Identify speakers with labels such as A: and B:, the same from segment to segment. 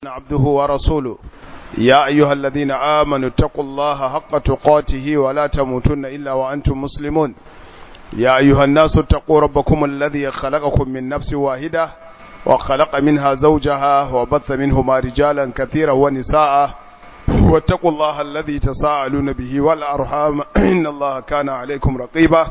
A: عبده ورسوله يا أيها الذين آمنوا اتقوا الله حق تقاته ولا تموتن إلا وأنتم مسلمون يا أيها الناس اتقوا ربكم الذي خلقكم من نفس واحدة وخلق منها زوجها وبث منهما رجالا كثيرا ونساء واتقوا الله الذي تساءلون به والأرحام إن الله كان عليكم رقيبا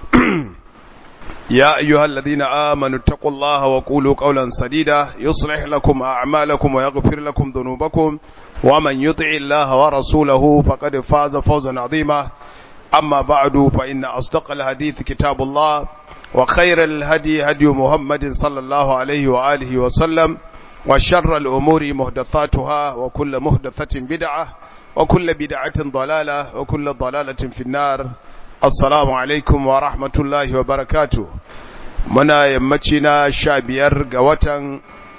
A: يا أيها الذين آمنوا اتقوا الله وقولوا قولا سديدا يصلح لكم أعمالكم ويغفر لكم ذنوبكم ومن يطع الله ورسوله فقد فاز فوزا عظيما أما بعد فإن أصدق الحديث كتاب الله وخير الهدي هدي محمد صلى الله عليه وآله وسلم وشر الأمور مهدثاتها وكل مهدثة بدعة وكل بدعة ضلالة وكل ضلالة في النار assalamu alaikum wa rahmatullahi wa barakatu muna yammaci na sha biyar ga watan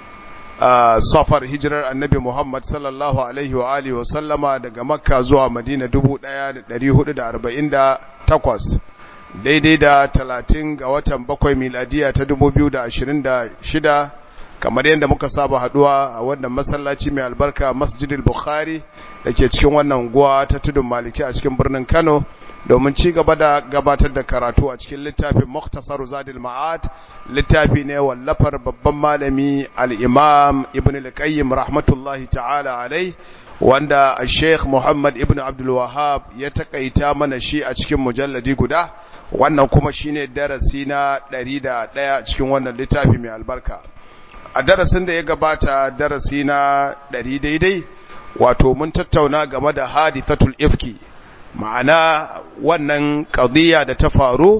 A: safar hijirar annabi muhammad sallallahu alaihi wa alihi wa sallama daga makka zuwa madina dubu ɗaya da ɗari hudu da arba'in da takwas daidai da talatin ga watan bakwai miladiya ta dubu biyu da ashirin da shida kamar yadda muka saba haduwa a wannan masallaci mai albarka masjidil bukhari da ke cikin wannan unguwa ta tudun maliki a cikin birnin kano domin ci gaba da gabatar da karatu a cikin littafin Muktasar Zadil Ma'ad littafi ne wallafar babban malami al-Imam Ibn al-Qayyim rahmatullahi ta'ala alai wanda Sheikh Muhammad Ibn Abdul Wahhab ya takaita mana shi a cikin mujalladi guda wannan kuma shine darasi na 101 cikin wannan littafi mai albarka a darasin da ya gabata darasi na 100 daidai wato mun tattauna game da hadithatul ifki ma'ana wannan ƙadiyya da ta faru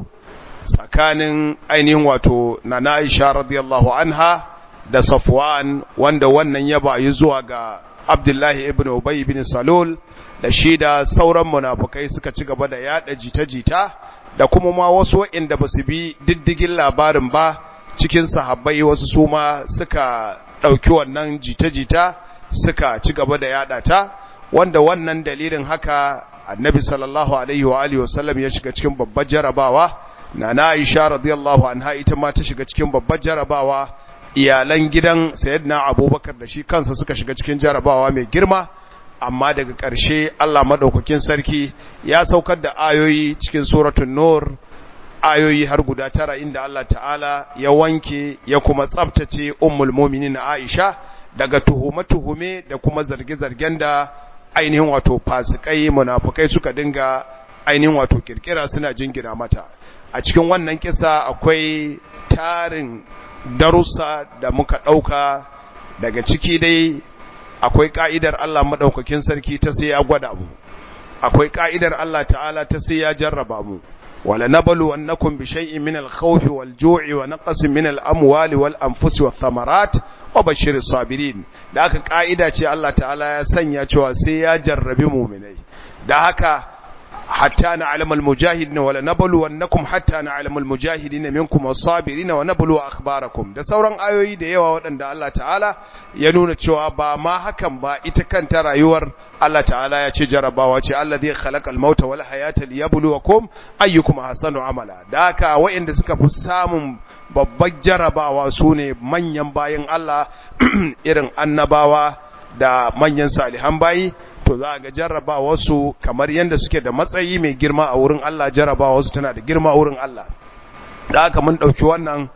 A: tsakanin ainihin wato na Aisha radiyallahu anha da Safwan wanda wannan ya bayi zuwa ga Abdullahi ibn Ubay ibn Salul da shi da sauran munafukai suka ci gaba da yada jita-jita da kuma ma wasu waɗanda ba su bi diddigin labarin ba cikin sahabbai wasu su ma suka ɗauki wannan jita-jita suka ci gaba da yada ta wanda wannan dalilin haka annabi sallallahu alaihi wa alihi wasallam ya shiga cikin babbar jarabawa nana Aisha radiyallahu anha ita ma ta shiga cikin babbar jarabawa iyalan gidan sayyidina Abubakar da shi kansa suka shiga cikin jarabawa mai girma amma daga ƙarshe Allah madaukakin sarki ya saukar da ayoyi cikin suratul nur ayoyi har guda tara inda Allah ta'ala ya wanke ya kuma tsaftace ummul mu'minin Aisha daga tuhume-tuhume da kuma zarge-zargen da ainihin wato fasikai munafukai suka dinga ainihin wato kirkira suna jingina mata a cikin wannan kisa akwai tarin darussa da muka dauka daga ciki dai akwai ka'idar Allah madaukakin sarki ta sai ya gwada mu akwai ka'idar Allah ta'ala ta sai ya jarraba mu wala nablu annakum bi shay'in min al-khawfi wal-ju'i wa naqsin min al-amwali wal-anfusi wath-thamarat wa bashiris sabirin da haka ka'ida ce Allah ta'ala ya sanya cewa sai ya jarrabi mu'minai da haka hatta na'lamu al-mujahidin wa lanablu wannakum hatta na'lamu al-mujahidin minkum was-sabirin wa nablu akhbarakum da sauran ayoyi da yawa waɗanda Allah ta'ala ya nuna cewa ba ma hakan ba ita kanta rayuwar Allah ta'ala ya ce jarabawa ce Allah zai khalaqa al-mauta wal hayata liyabluwakum ayyukum ahsanu amala da haka waɗanda suka fi samun babbar jarabawa su ne manyan bayan Allah irin annabawa da manyan salihan bayi to za ga jarabawa su kamar yadda suke da matsayi mai girma a wurin Allah jarabawa su tana da girma a wurin Allah da haka mun ɗauki wannan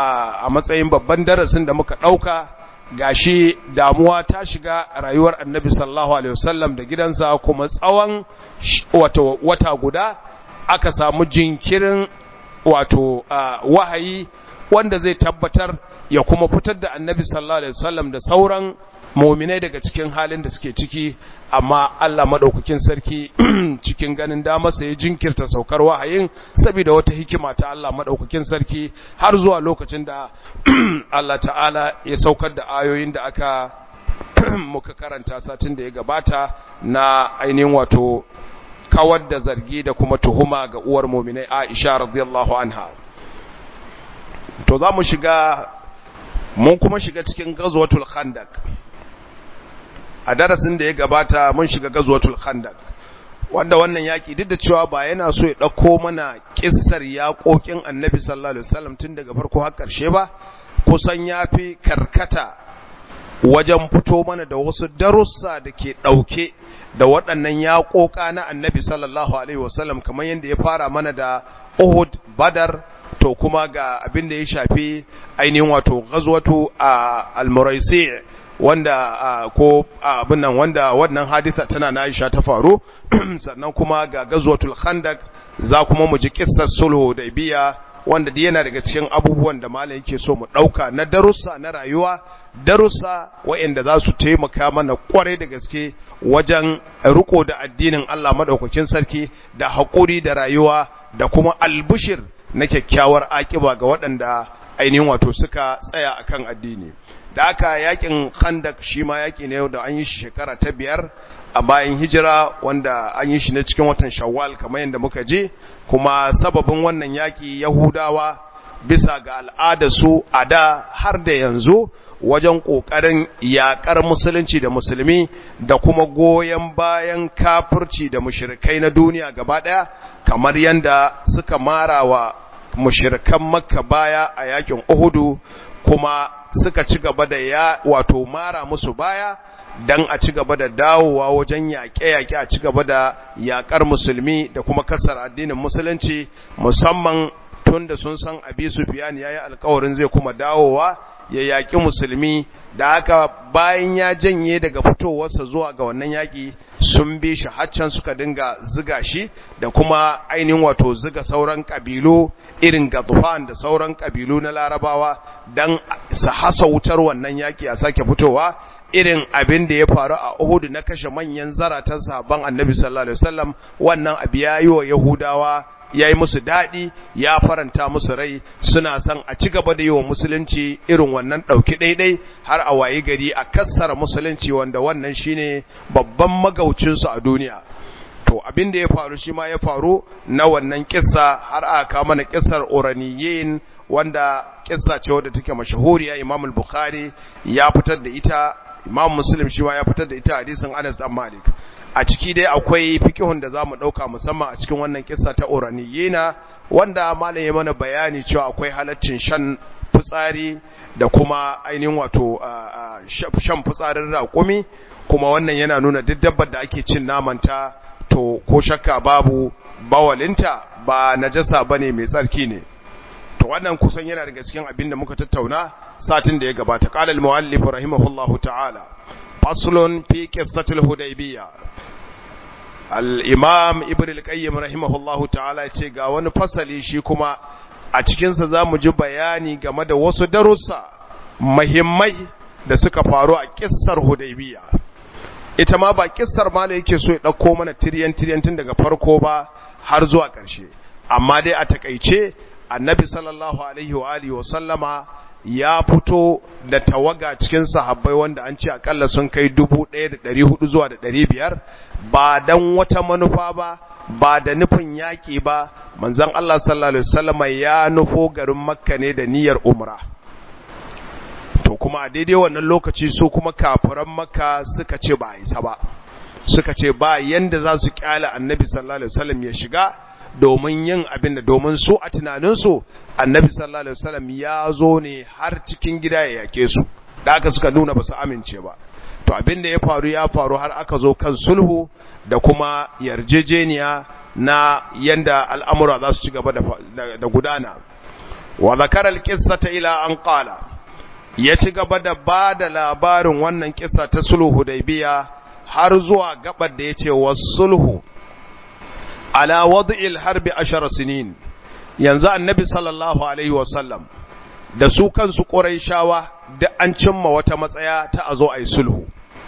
A: a matsayin babban darasin da muka ɗauka gashi damuwa ta shiga rayuwar annabi sallallahu alaihi wasallam da gidansa kuma tsawon wata guda aka samu jinkirin wato wahayi wanda zai tabbatar ya kuma fitar da annabi sallallahu alaihi wasallam da sauran mu'minai daga cikin halin da suke ciki amma Allah madaukakin sarki cikin ganin damarsa ya jinkirta saukar wahayin saboda wata hikima ta Allah madaukakin sarki har zuwa lokacin da Allah ta'ala ya saukar da ayoyin da aka muka karanta satin da ya gabata na ainihin wato kawar da zargi da kuma tuhuma ga uwar mu'minai Aisha radiyallahu anha to za mu shiga mun kuma shiga cikin gazwatul khandaq a darasin da ya gabata mun shiga gazwatul khandaq wanda wannan yaki duk da cewa ba yana so ya dauko mana kissar yaƙoƙin annabi sallallahu alaihi wasallam tun daga farko har ƙarshe ba kusan yafi karkata wajen fito mana da wasu darussa da ke ɗauke da waɗannan yaƙoƙa na annabi sallallahu alaihi wasallam kamar yadda ya fara mana da Uhud Badar to kuma ga abin da ya shafi ainihin wato ghazwatu al-Muraisi wanda ko abin nan wanda wannan hadisa tana na Aisha ta faru sannan kuma ga ghazwatul Khandaq za kuma mu ji kissar sulhu da biya wanda dai yana daga cikin abubuwan da malam yake so mu dauka na darussa na rayuwa darussa waɗanda za su taimaka mana kwarai da gaske wajen riko da addinin Allah madaukakin sarki da haƙuri da rayuwa da kuma albushir na kyakkyawar akiba ga waɗanda ainihin wato suka tsaya akan addini da aka yakin khandak shi ma yaki ne da an yi shi shekara ta biyar a bayan hijira wanda an yi shi ne cikin watan shawwal kamar yadda muka je kuma sababin wannan yaki yahudawa bisa ga al'adarsu a da har da yanzu wajen ƙoƙarin yaƙar musulunci da musulmi da kuma goyon bayan kafirci da mushirikai na duniya gaba ɗaya kamar yadda suka mara wa mushirikan makka baya a yakin uhudu kuma suka ci gaba da ya wato mara musu baya dan a ci gaba da dawowa wajen yaƙe-yaƙe a ci gaba da yaƙar musulmi da kuma kasar addinin musulunci musamman tun da sun san abi sufiyan ya yi alkawarin zai kuma dawowa ya yaƙi musulmi da haka bayan ya janye daga fitowarsa zuwa ga wannan yaƙi sun bi shi haccan suka dinga ziga shi da kuma ainihin wato ziga sauran ƙabilu irin gazufan da sauran ƙabilu na larabawa don su hasa wutar wannan yaƙi a sake fitowa irin abin da ya faru a Uhud na kashe manyan zaratan sahabban Annabi sallallahu alaihi wasallam wannan abu yayi wa Yahudawa yayi musu dadi ya faranta musu rai suna son a ci gaba da yawan musulunci irin wannan dauki daidai har a wayi gari a kassara musulunci wanda wannan shine babban magaucin su a duniya to abin da ya faru shi ma ya faru na wannan kissa har aka mana kissar uraniyin wanda kissa ce wadda take mashahuriya Imam al-Bukhari ya fitar da ita imam muslim shi ma ya fitar da ita hadisin anas dan malik a ciki dai akwai fikihun da zamu dauka musamman a cikin wannan kissa ta uraniyina wanda malam ya mana bayani cewa akwai halaccin shan fitsari da kuma ainihin wato shan fitsarin raƙumi kuma wannan yana nuna duk dabbar da ake cin namanta to ko shakka babu bawalinta ba najasa bane mai tsarki ne to wannan kusan yana daga cikin abin da muka tattauna satin da ya gabata qala al-muallif rahimahullahu ta'ala faslun fi qissatil hudaybiyya al-imam ibn al-qayyim rahimahullahu ta'ala yace ga wani fasali shi kuma a cikin sa zamu ji bayani game da wasu darussa muhimmai da suka faru a kissar hudaybiyya ita ma ba kissar ma da yake so ya dauko mana tiryan tiryan tun daga farko ba har zuwa ƙarshe amma dai a takeice annabi sallallahu alaihi wa alihi wa sallama ya fito da tawaga cikin sahabbai wanda an ce akalla sun kai 1400 zuwa da 500 ba dan wata manufa ba ba da nufin yaki ba manzon Allah sallallahu alaihi wasallama ya nufo garin makka ne da niyyar umra to kuma a daidai wannan lokaci su kuma kafiran makka suka ce ba isa ba suka ce ba yanda za su kyala annabi sallallahu alaihi wasallam ya shiga domin yin abin da domin su a tunaninsu annabi sallallahu alaihi wasallam ya zo ne har cikin gida ya yake su da aka suka nuna ba su amince ba to abin da ya faru ya faru har aka zo kan sulhu da kuma yarjejeniya na yanda al'amura za su ci gaba da gudana wa zakara al-qissata ila an qala ya ci gaba da ba da labarin wannan kissa ta sulhu hudaybiya har zuwa gabar da yace was sulhu ala wad'il harbi ashara sinin yanzu annabi sallallahu alaihi wasallam da su kansu quraishawa da an cimma wata matsaya ta azo ayi sulhu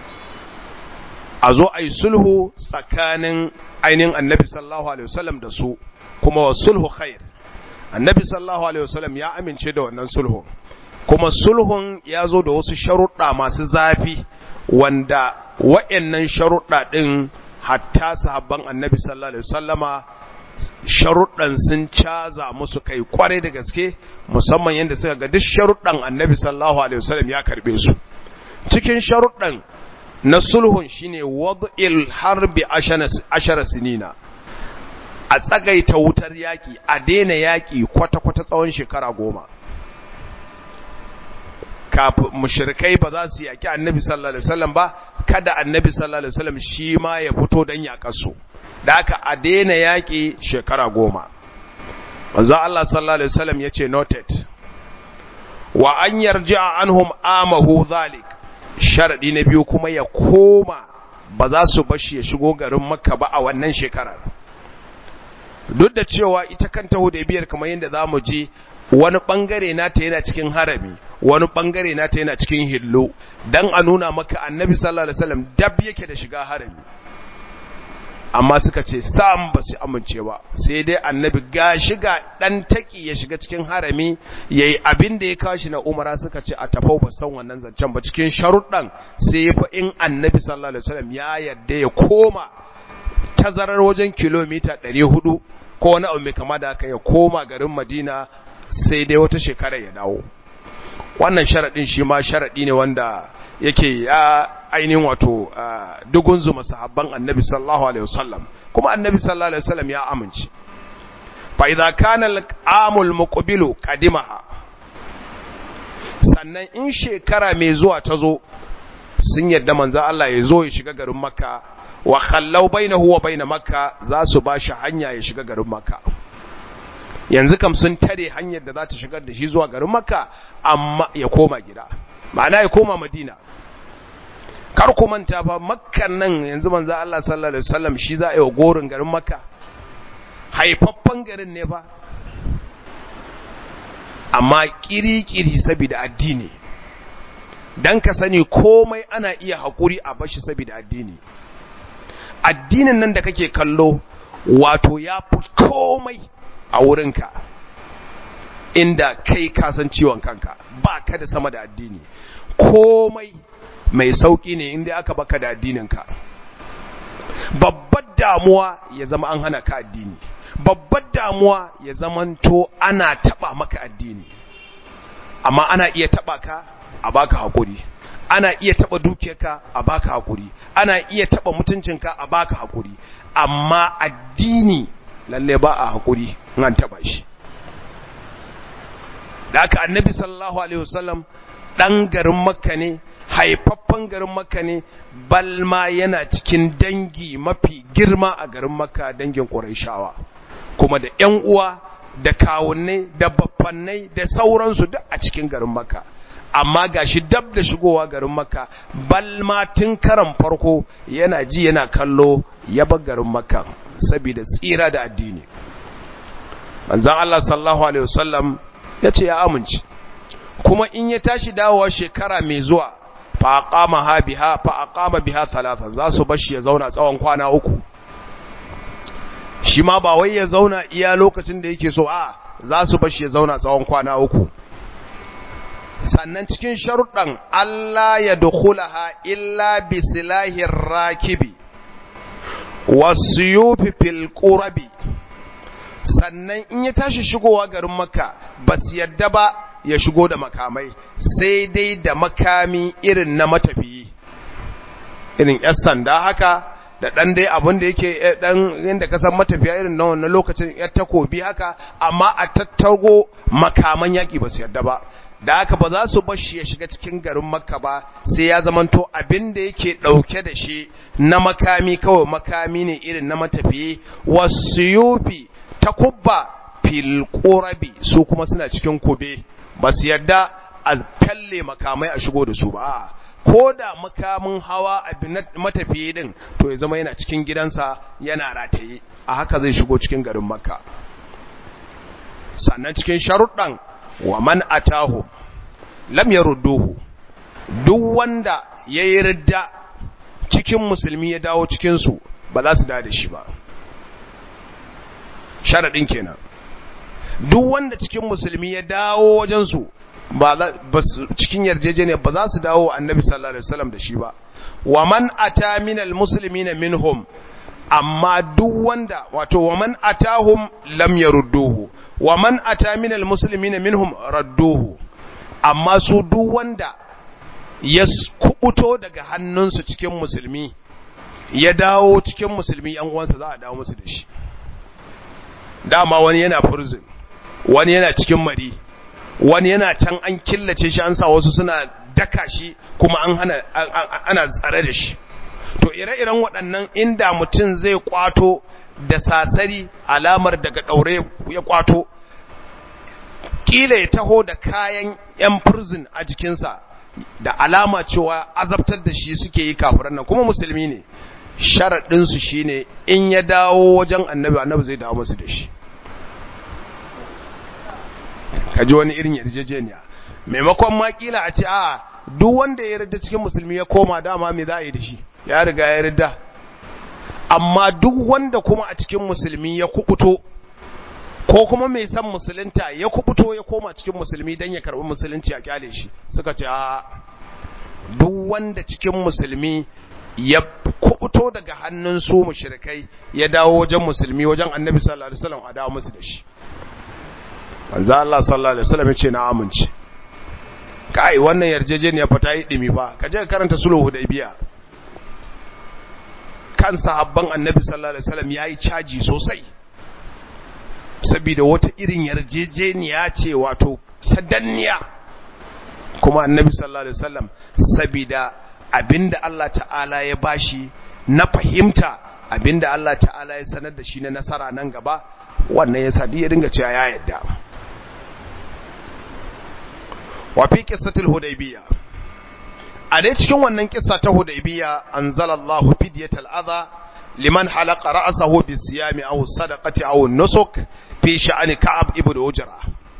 A: azo ayi sulhu tsakanin ainin annabi sallallahu alaihi wasallam da su kuma wa sulhu khair annabi sallallahu alaihi wasallam ya amince da wannan sulhu kuma sulhun ya zo da wasu sharuɗa masu zafi wanda wa'annan sharuɗa ɗin hatta sahabban annabi sallallahu alaihi wasallama sharuɗan sun caza musu kai kwarai da gaske musamman yadda suka ga duk sharuɗan annabi sallallahu alaihi wasallam ya karbe su cikin sharuɗan na sulhun shine wad'il harbi ashara sinina a tsagaita wutar yaki a daina yaki kwata-kwata tsawon shekara goma kafin mushrikai ba za su yaki annabi sallallahu alaihi wasallam ba kada annabi sallallahu alaihi wasallam shi ma ya fito dan yakar su da haka a daina yaki shekara goma manzo Allah sallallahu alaihi wasallam yace noted wa an yarji'a anhum amahu zalik sharadi na biyu kuma ya koma ba za su bashi ya shigo garin makka ba a wannan shekarar duk da cewa ita kanta hudaybiyar kamar yadda zamu ji wani bangare nata yana cikin harami wani bangare nata yana cikin hillo dan a nuna maka annabi sallallahu alaihi wasallam dab yake da shiga harami amma suka ce sam ba su amince ba sai dai annabi ga shiga dan taki ya shiga cikin harami yayi abin da ya kawo shi na umara suka ce a tafau ba san wannan zancen ba cikin sharuɗan sai fa in annabi sallallahu alaihi wasallam ya yadda ya koma tazarar wajen kilomita 400 ko wani abu mai kama da haka ya koma garin Madina sai dai wata shekara ya dawo wannan sharadin shi ma sharadi ne wanda yake ya ainihin wato dugun zuma sahabban annabi sallallahu alaihi wasallam kuma annabi sallallahu alaihi wasallam ya amince fa idza kana al-amul muqbilu qadimaha sannan in shekara mai zuwa ta zo sun yadda manzo Allah ya zo ya shiga garin makka wa khallau bainahu wa bain makka za su ba shi hanya ya shiga garin makka yanzu kam sun tare hanyar da za ta shigar da shi zuwa garin makka amma ya koma gida ma'ana ya koma madina kar ku manta fa makkan nan yanzu manzo Allah sallallahu alaihi wasallam shi za a yi wa gorin garin makka haifaffen garin ne fa amma kiri-kiri saboda addini dan ka sani komai ana iya haƙuri a bashi saboda addini addinin nan da kake kallo wato ya fi komai a wurinka inda kai kasan ciwon kanka ba ka da sama da addini komai mai sauƙi ne inda aka baka da addininka babbar damuwa ya zama an hana ka addini babbar damuwa ya zamanto ana taba maka addini amma ana iya taba ka a baka hakuri ana iya taba dukiyarka a baka hakuri ana iya taba mutuncinka a baka hakuri amma addini lalle ba a hakuri an taba shi da aka annabi sallallahu alaihi wasallam dan garin makka ne haifaffen garin makka ne balma yana cikin dangi mafi girma a garin makka dangin ƙurayshawa kuma da ƴan uwa da kawunnai da baffannai da sauransu duk a cikin garin makka amma gashi dab da shigowa garin makka balma tun karan farko yana ji yana kallo ya bar garin makka saboda tsira da addini manzon Allah sallallahu alaihi wasallam yace ya amince kuma in ya tashi dawowa shekara mai zuwa fa aqama ha biha fa aqama biha thalatha za su bashi ya zauna tsawon kwana uku shi ma ba wai ya zauna iya lokacin da yake so a za su bashi ya zauna tsawon kwana uku sannan cikin sharuɗan Allah ya dukhulaha illa bi silahir rakibi wasuyufi fil qurabi sannan in ya tashi shigowa garin makka ba su yadda ba ya shigo da makamai sai dai da makami irin na matafiyi irin yan sanda haka da ɗan dai abin da yake ɗan inda ka san matafiya irin na wannan lokacin ya takobi haka amma a tattago makaman yaƙi ba su yadda ba da haka ba za su bashi ya shiga cikin garin makka ba sai ya zamanto abin da yake ɗauke da shi na makami kawai makami ne irin na matafiyi wasu yufi ta kubba fil su kuma suna cikin kube ba su yadda a falle makamai a shigo da su ba ko da makamin hawa a matafiye din to ya zama yana cikin gidansa yana rataye a haka zai shigo cikin garin makka sannan cikin sharuɗan wa man atahu lam yarudduhu duk wanda yayi ridda cikin musulmi ya dawo cikin su ba za su da shi ba sharadin kenan duk wanda cikin musulmi ya dawo wajen su ba cikin yarjejeniya ba za su dawo annabi sallallahu alaihi wasallam da shi ba wa man ata minal muslimina minhum amma duk wanda wato wa man atahum lam yarudduhu wa man ata minal muslimina minhum radduhu amma su duk wanda ya kubuto daga hannunsu cikin musulmi ya dawo cikin musulmi yan uwansa za a dawo musu da shi dama wani yana prison wani yana cikin mari wani yana can an killace shi an sa wasu suna daka shi kuma an hana ana tsare da shi to ire-iren waɗannan inda mutum zai kwato da sasari alamar daga ɗaure ya kwato kila ya taho da kayan 'yan prison a jikinsa da alama cewa azabtar da shi suke yi kafiran nan kuma musulmi ne sharaɗinsu shi ne in ya dawo wajen annabi annabi zai dawo masu da shi kaji wani irin yarjejeniya maimakon makila a ce a duk wanda ya yarda cikin musulmi ya koma dama me za a yi da shi ya riga ya yarda amma duk wanda kuma a cikin musulmi ya kubuto ko kuma mai san musulunta ya kubuto ya koma cikin musulmi don ya karbi musulunci a kyale shi suka ce a duk wanda cikin musulmi ya kubuto daga hannun su mushrikai ya dawo wajen musulmi wajen annabi sallallahu alaihi wasallam a dawo musu da shi manzo Allah sallallahu alaihi wasallam ya ce na amince kai wannan yarjejeniya fa ta yi dimi fa ka je ka karanta sulhu hudaybiya kan sahabban annabi sallallahu alaihi wasallam yayi caji sosai saboda wata irin yarjejeniya ce wato sadanniya kuma annabi sallallahu alaihi wasallam saboda abinda Allah ta'ala ya bashi na fahimta abinda Allah ta'ala ya sanar da shi na nasara nan gaba wannan yasa duk ya dinga cewa ya yadda wa fi qissatil hudaybiyya a dai cikin wannan kissa ta hudaybiyya anzalallahu fidyatal adha liman halaqa ra'sahu bisiyami aw sadaqati aw nusuk fi sha'ani ka'ab ibn ujra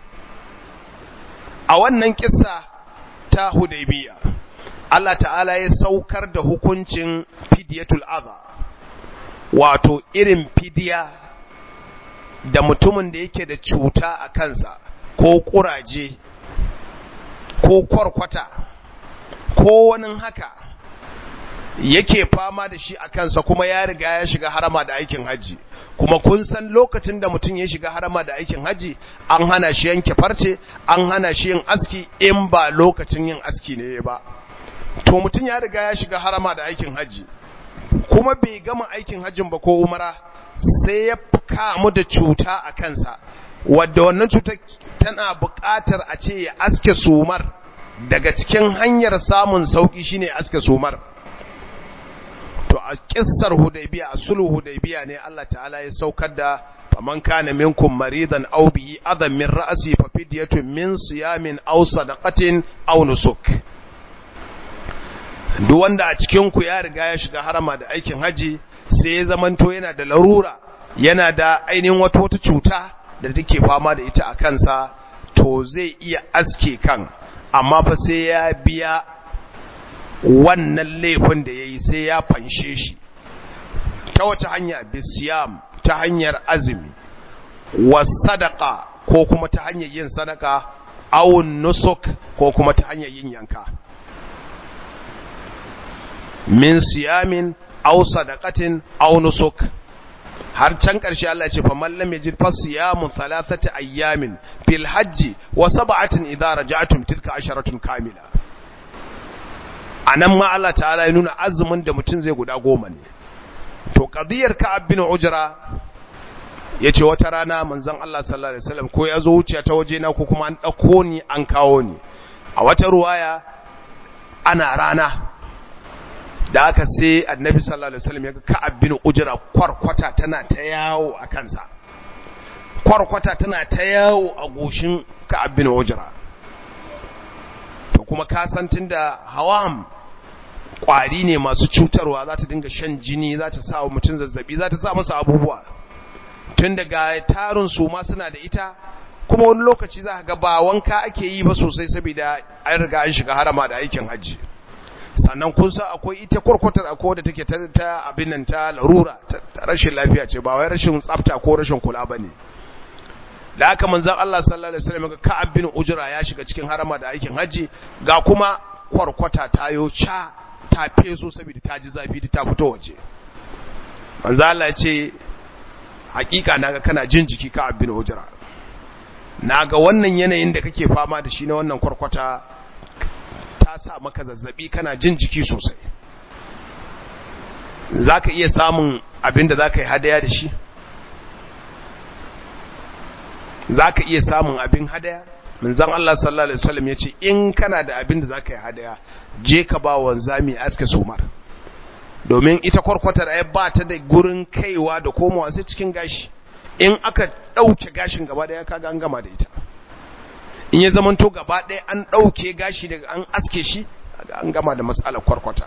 A: a wannan kissa ta hudaybiyya Allah ta'ala ya saukar da hukuncin fidyatul adha wato irin fidiya da mutumin da yake da cuta a kansa ko kuraje ko kwarkwata ko wani haka yake fama da shi a kansa kuma ya riga ya shiga harama da aikin haji kuma kun san lokacin da mutum ya shiga harama da aikin haji an hana shi yanke farce an hana shi yin aski in ba lokacin yin aski ne ba to mutum ya riga ya shiga harama da aikin haji kuma bai gama aikin hajjin ba ko umara sai ya kamu da cuta a kansa wadda wannan cutar tana buƙatar a ce ya aske sumar daga cikin hanyar samun sauƙi shine aske sumar to a kissar hudaybiya a sulhu hudaybiya ne Allah ta'ala ya saukar da faman kana minkum maridan aw bihi adam min ra'si fa fidyatun min siyamin aw sadaqatin aw nusuk duk wanda a cikin ku ya riga ya shiga harama da aikin haji sai ya zamanto yana da larura yana da ainihin wata wata cuta da take fama da ita a kansa to zai iya aske kan amma fa sai ya biya wannan laifin da ya yi sai ya fanshe shi ta wace hanya bisiyam ta hanyar azumi wa sadaka ko kuma ta hanyar yin sadaka awun nusuk ko kuma ta hanyar yin yanka min siyamin aw sadaqatin aw nusuk har can ƙarshe Allah ce fa man lam yajid fa siyamun thalathati ayyamin fil hajji wa sab'atin idza raja'tum tilka asharatun kamila anan ma Allah ta'ala ya nuna azumin da mutum zai guda goma ne to qadiyar ka'ab bin ujra yace wata rana manzon Allah sallallahu alaihi wasallam ko ya zo wuciya ta waje na ko kuma an dauko ni an kawo ni a wata ruwaya ana rana da aka sai annabi sallallahu alaihi wasallam ya ga ka'ab bin ujra kwarkwata tana ta yawo a kansa kwarkwata tana ta yawo a goshin ka'ab bin ujra to kuma ka san tunda hawam kwari ne masu cutarwa za ta dinga shan jini za ta sa wa mutum zazzabi za ta sa masa abubuwa tun daga tarin su ma suna da ita kuma wani lokaci za ka ga ba wanka ake yi ba sosai saboda an riga an shiga harama da aikin hajji sannan kun san akwai ita kurkutar akwai da take ta abin nan ta larura ta rashin lafiya ce ba wai rashin tsafta ko rashin kula bane da haka manzon Allah sallallahu alaihi wasallam ga Ka'ab bin Ujra ya shiga cikin harama da aikin haji ga kuma kwarkwata tayo cha ta feso saboda ta ji zafi ta fito waje manzon Allah ya ce hakika naga kana jin jiki Ka'ab bin Ujra naga wannan yanayin da kake fama da shi na wannan kwarkwata ta sa maka zazzabi kana jin jiki sosai za ka iya samun abin da za ka yi hadaya da shi za ka iya samun abin hadaya manzon Allah sallallahu alaihi wasallam yace in kana da abin da zaka yi hadaya je ka ba wanzami aske sumar domin ita kwarkwatar ai ba ta da gurin kaiwa da komowa sai cikin gashi in aka dauke gashin gaba daya kaga an gama da ita in ya zamanto gaba daya an dauke gashi daga an aske shi kaga an gama da mas'alar kwarkwata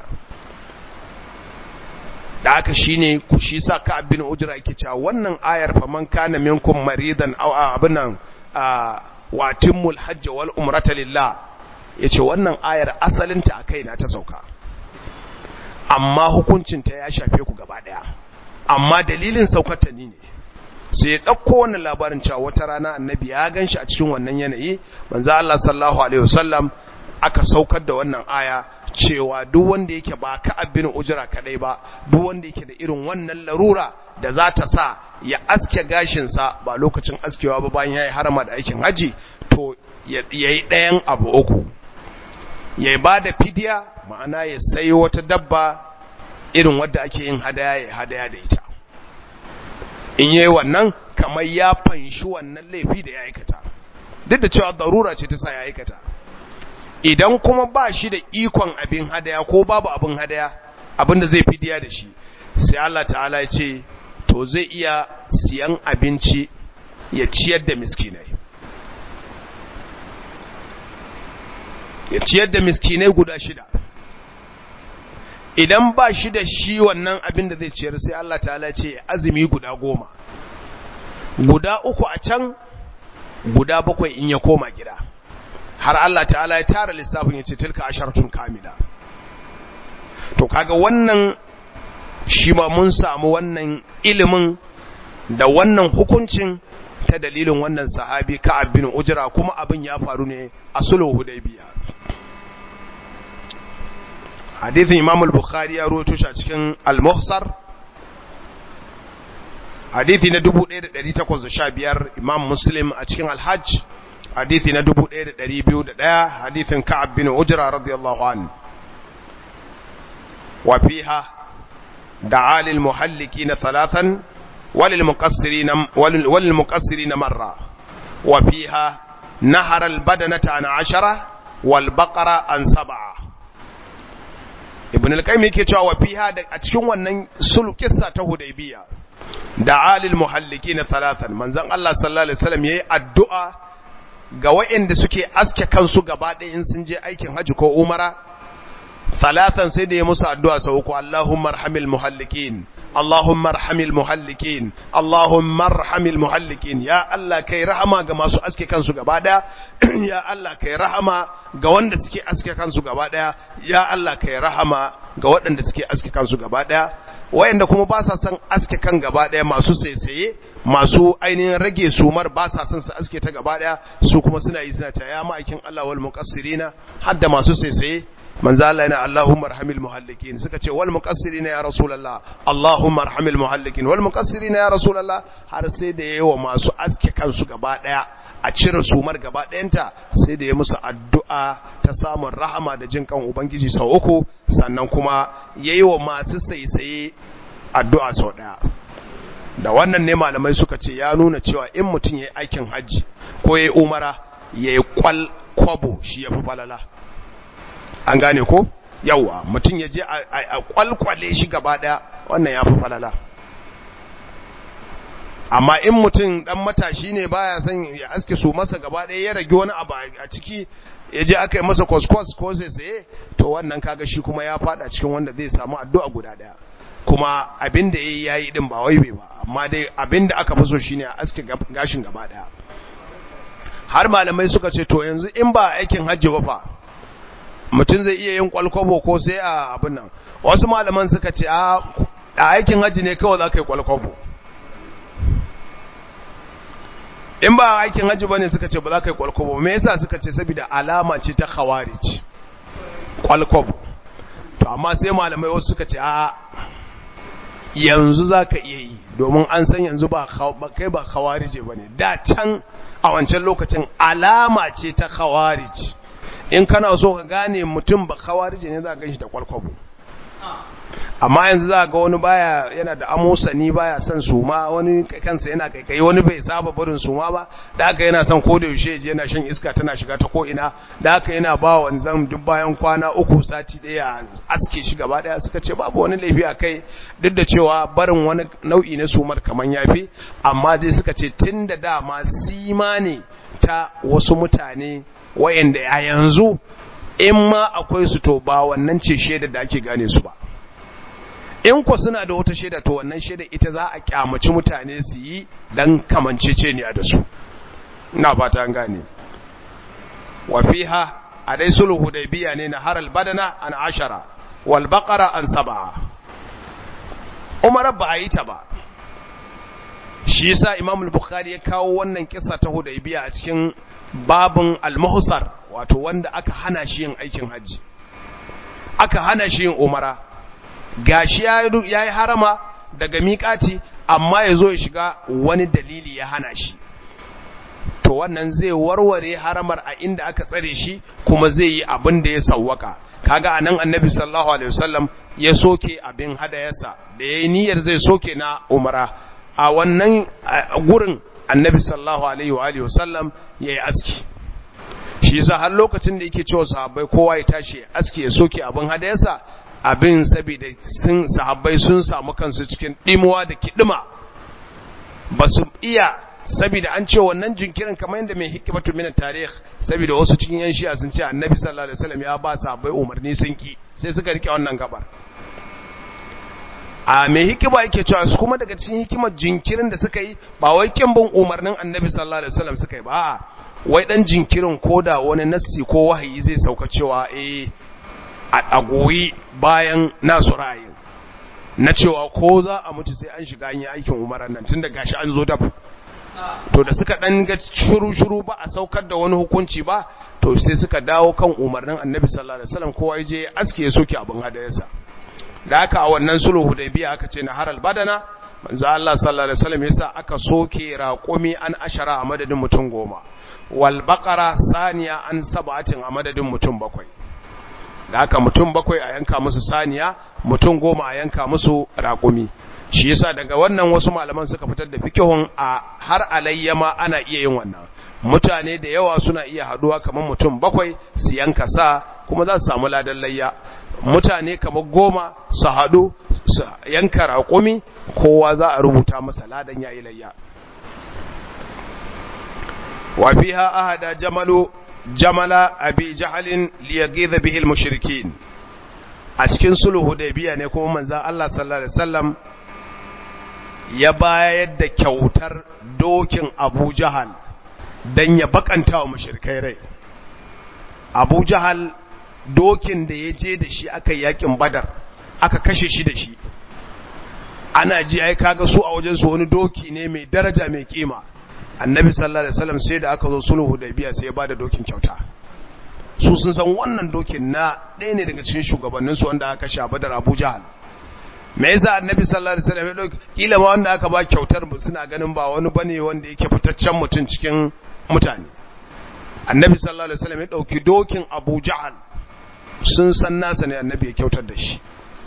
A: da haka shine ku shi sa ka abin ujra yake cewa wannan ayar fa man kana minkum maridan aw abinan wa timmul hajj wal umrata lillah yace wannan ayar asalin ta akai na ta sauka amma hukuncin ta ya shafe ku gaba daya amma dalilin saukar ta ni ne sai ya dauko wannan labarin cewa wata rana annabi ya ganshi a cikin wannan yanayi manzo Allah sallallahu alaihi wasallam aka saukar da wannan aya cewa duk wanda yake ba ka abin ujira kadai ba duk wanda yake da irin wannan larura da za ta sa ya aske gashinsa ba lokacin askewa ba bayan ya yi harama da aikin haji to ya yi ɗayan abu uku ya ba da fidiya ma'ana ya sayi wata dabba irin wadda ake yin hadaya ya hadaya da ita in yi wannan kamar ya fanshi wannan laifi da ya aikata duk da cewa darura ce ta sa ya aikata idan kuma ba shi da ikon abin hadaya ko babu abin hadaya abin da zai fidiya da shi sai Allah ta'ala ya ce to zai iya siyan abinci ya ciyar da miskinai ya ciyar da miskinai guda shida idan ba shi da shi wannan abin da zai ciyar sai Allah ta'ala ce azumi guda goma guda uku a can guda bakwai in ya koma gida har Allah ta'ala ya tara lissafin ya ce tilka asharatun kamila to kaga wannan shi ma mun samu wannan ilimin da wannan hukuncin ta dalilin wannan sahabi Ka'ab bin Ujra kuma abin ya faru ne a sulhu Hudaybiya hadithin Imam al-Bukhari ya rawaito shi a cikin Al-Muhsar hadithi na 1815 Imam Muslim a cikin Al-Hajj hadithi na 1201 hadithin Ka'ab bin Ujra radiyallahu anhu wa fiha دعا للمحلقين ثلاثا وللمقصرين وللمقصرين مرة وفيها نهر البدنة عن عشرة والبقرة عن سبعة ابن القيم yake cewa wa fiha da a cikin wannan sul kissa ta hudaybiya da'a lil muhallikin thalathan manzon Allah sallallahu alaihi wasallam yayi addu'a ga waɗanda suke aske kansu gaba ɗaya in sun je aikin haji ko umara ثلاثا سيدي موسى الدعاء سوكو اللهم ارحم المحلقين اللهم ارحم المحلقين اللهم ارحم المحلقين يا الله كي رحما ga masu aske kansu gaba daya ya Allah kai rahama ga wanda suke aske kansu gaba daya ya Allah kai rahama ga waɗanda suke aske kansu gaba daya wayanda kuma ba sa son aske kan gaba daya masu saisaye masu ainihin rage sumar ba sa son su aske ta gaba daya su kuma suna yi suna ta ya ma'aikin Allah wal muqassirina hadda masu saisaye manzo Allah yana Allahumma arhamil muhallikin suka ce wal muqassirina ya rasulullah Allahumma arhamil muhallikin wal muqassirina ya rasulullah har sai da yayi masu aske kansu gaba daya a cire sumar gaba dayanta sai da ya musu addu'a ta samun rahama da jin kan ubangiji sau uku sannan kuma yayi wa masu saisaye addu'a sau daya da wannan ne malamai suka ce ya nuna cewa in mutum yayi aikin haji ko yayi umara yayi kwal kwabo shi yafi falala an gane ko yawa mutum ya je a kwalkwale shi gaba daya wannan ya fi falala amma in mutum dan matashi ne baya son ya aske su masa gaba daya ya rage wani abu a ciki ya je aka yi masa kwaskwas ko sai saye to wannan kaga shi kuma ya fada cikin wanda zai samu addu'a guda daya kuma abin da yayi yayi din ba wai bai ba amma dai abin da aka fi so shine a aske gashin gaba daya har malamai suka ce to yanzu in ba aikin hajji ba fa mutum zai iya yin kwalkwabo ko sai a abin nan wasu malaman suka ce a aikin hajji ne kawai za ka yi kwalkwabo in ba aikin hajji ba ne suka ce ba za ka yi kwalkwabo me yasa suka ce saboda alama ce ta khawarij kwalkwabo to amma sai malamai wasu suka ce a yanzu za ka iya yi domin an san yanzu ba kai ba khawarije ba ne da can a wancan lokacin alama ce ta khawarij in kana so ka gane mutum ba khawarije ne za ka ganshi da kwalkwabo amma yanzu za ga wani baya yana da amosani baya son suma wani kansa yana kaikai wani bai saba barin suma ba da haka yana son koda yaushe je yana shan iska tana shiga ta ko ina da haka yana ba wanzan duk bayan kwana uku sati daya aske shi gaba daya suka ce babu wani laifi a kai duk da cewa barin wani nau'i na sumar kaman yafi amma dai suka ce tun da dama sima ne ta wasu mutane wayanda a yanzu in ma akwai su to ba wannan ce shaida da ake gane su ba in ku suna da wata shaida to wannan shaida ita za a kyamaci mutane su yi dan kamanceceniya da su ina fata an gane wa fiha a dai sulhu hudaybiya ne na haral badana an ashara wal baqara an sab'a umar ba a yi ta ba shi yasa imam al-bukhari ya kawo wannan kissa ta hudaybiya a cikin babun al-muhsar wato wanda aka hana shi yin aikin haji aka hana shi yin umara gashi ya yi harama daga miƙati amma ya zo ya shiga wani dalili ya hana shi to wannan zai warware haramar a inda aka tsare shi kuma zai yi abin da ya sawwaka kaga anan annabi sallallahu alaihi wasallam ya soke abin hadayarsa da yayi niyyar zai soke na umara a wannan gurin annabi sallallahu alaihi wa alihi wasallam yayi aski shi yasa har lokacin da yake cewa sahabbai kowa ya tashi aski ya soke abin hadayarsa abin saboda sun sahabbai sun samu kansu cikin dimuwa da kidima ba su iya saboda an ce wannan jinkirin kamar yadda mai hikimatu min tarikh saboda wasu cikin yan shi'a sun ce annabi sallallahu alaihi wasallam ya ba sahabbai umarni sun ki sai suka rike wannan gabar a mai hikima yake cewa su kuma daga cikin hikimar jinkirin da suka yi ba wai kin bin umarnin annabi sallallahu alaihi wasallam suka yi ba a'a wai dan jinkirin koda wani nassi ko wahayi zai sauka cewa eh a goyi bayan nasu ra'ayin na cewa ko za a mutu sai an shiga an yi aikin umarar nan tun da gashi an zo dab to da suka dan ga shuru-shuru ba a saukar da wani hukunci ba to sai suka dawo kan umarnin annabi sallallahu alaihi wasallam kowa je aske ya soke abin hadayarsa da aka a wannan sulhu hudaybiya aka ce na haral badana manzo Allah sallallahu alaihi wasallam yasa aka soke raqumi an ashara a madadin mutum goma wal baqara saniya an sab'atin a madadin mutum bakwai da haka mutum bakwai a yanka musu saniya mutum goma a yanka musu raƙumi shi yasa daga wannan wasu malaman suka fitar da fikihun a har alayyama ana iya yin wannan mutane da yawa suna iya haduwa kamar mutum bakwai su yanka sa kuma za su samu ladan layya mutane kamar goma su haɗu su yanka raƙumi kowa za a rubuta masa ladan yayi layya wa fiha ahada jamalu jamala abi jahalin liyagiza bihil mushrikin a cikin sulhu biya ne kuma manzon Allah sallallahu alaihi wasallam ya bayar da kyautar dokin Abu Jahal dan ya bakanta wa mushrikai rai Abu Jahal dokin da ya je da shi aka yakin Badar aka kashe shi da shi ana ji ai kaga su a wajen su wani doki ne mai daraja mai kima annabi sallallahu alaihi wasallam sai da aka zo sulhu da biya sai ya bada dokin kyauta su sun san wannan dokin na ɗaya ne daga cikin shugabannin su wanda aka sha badar Abu Jahal me yasa annabi sallallahu alaihi wasallam ya dauki kila ma wanda aka ba kyautar mu suna ganin ba wani bane wanda yake fitaccen mutum cikin mutane annabi sallallahu alaihi wasallam ya dauki dokin Abu Jahal sun san nasa ne annabi ya kyautar da shi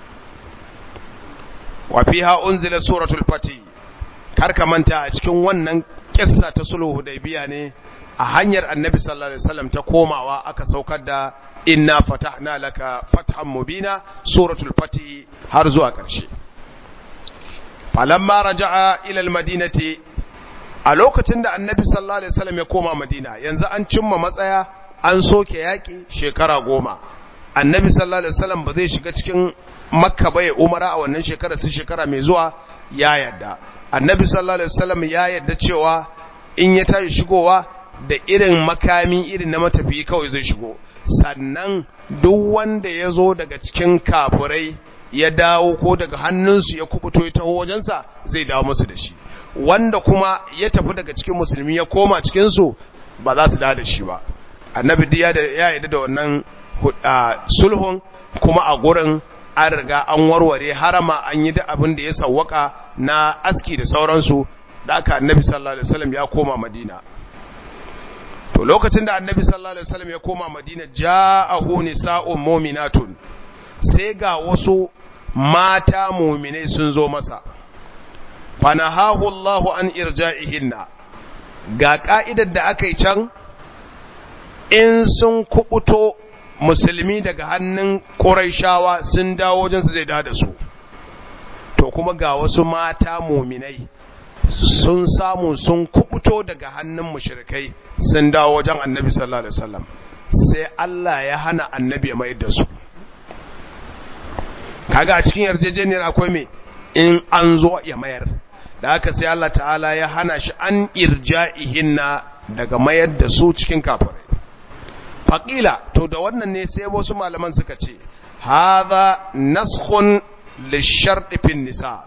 A: wa fiha unzila suratul fatih kar ka manta a cikin wannan kissa ta sulhu hudaybiya ne a hanyar annabi sallallahu alaihi wasallam ta komawa aka saukar da inna fatahna laka fathan mubina suratul fatih har zuwa ƙarshe falamma raja'a ila almadinati a lokacin da annabi sallallahu alaihi wasallam ya koma madina yanzu an cimma matsaya an soke yaki shekara goma annabi sallallahu alaihi wasallam ba zai shiga cikin makka ba ya umara a wannan shekara sai shekara mai zuwa ya yadda annabi sallallahu alaihi wasallam ya yadda cewa in ya tashi shigowa da irin makami irin na matafiyi kawai zai shigo sannan duk wanda ya zo daga cikin kafurai ya dawo ko daga hannunsu ya kubuto ya taho wajensa zai dawo musu da shi wanda kuma ya tafi daga cikin musulmi ya koma cikinsu ba za su dawo da shi ba annabi ya yarda da wannan sulhun kuma a gurin an riga an warware harama an yi da abin da ya sawwaka na aski da sauransu da aka annabi sallallahu alaihi wasallam ya koma madina to lokacin da annabi sallallahu alaihi wasallam ya koma madina ja'ahu nisa'un mu'minatun sai ga wasu mata muminai sun zo masa fanahahu Allahu an irja'ihinna ga ka'idar da aka yi can in sun kubuto musulmi daga hannun ƙuraishawa sun dawo wajen su zai da da su to kuma ga wasu mata muminai sun samu sun kubuto daga hannun mushrikai sun dawo wajen annabi sallallahu alaihi wasallam sai Allah ya hana annabi ya mayar da su kaga a cikin yarjejeniyar akwai me in an zo ya mayar da haka sai Allah ta'ala ya hana shi an irja'ihinna daga mayar da su cikin kafirai faqila to da wannan ne sai wasu malaman suka ce hadha naskhun lisharti fin nisa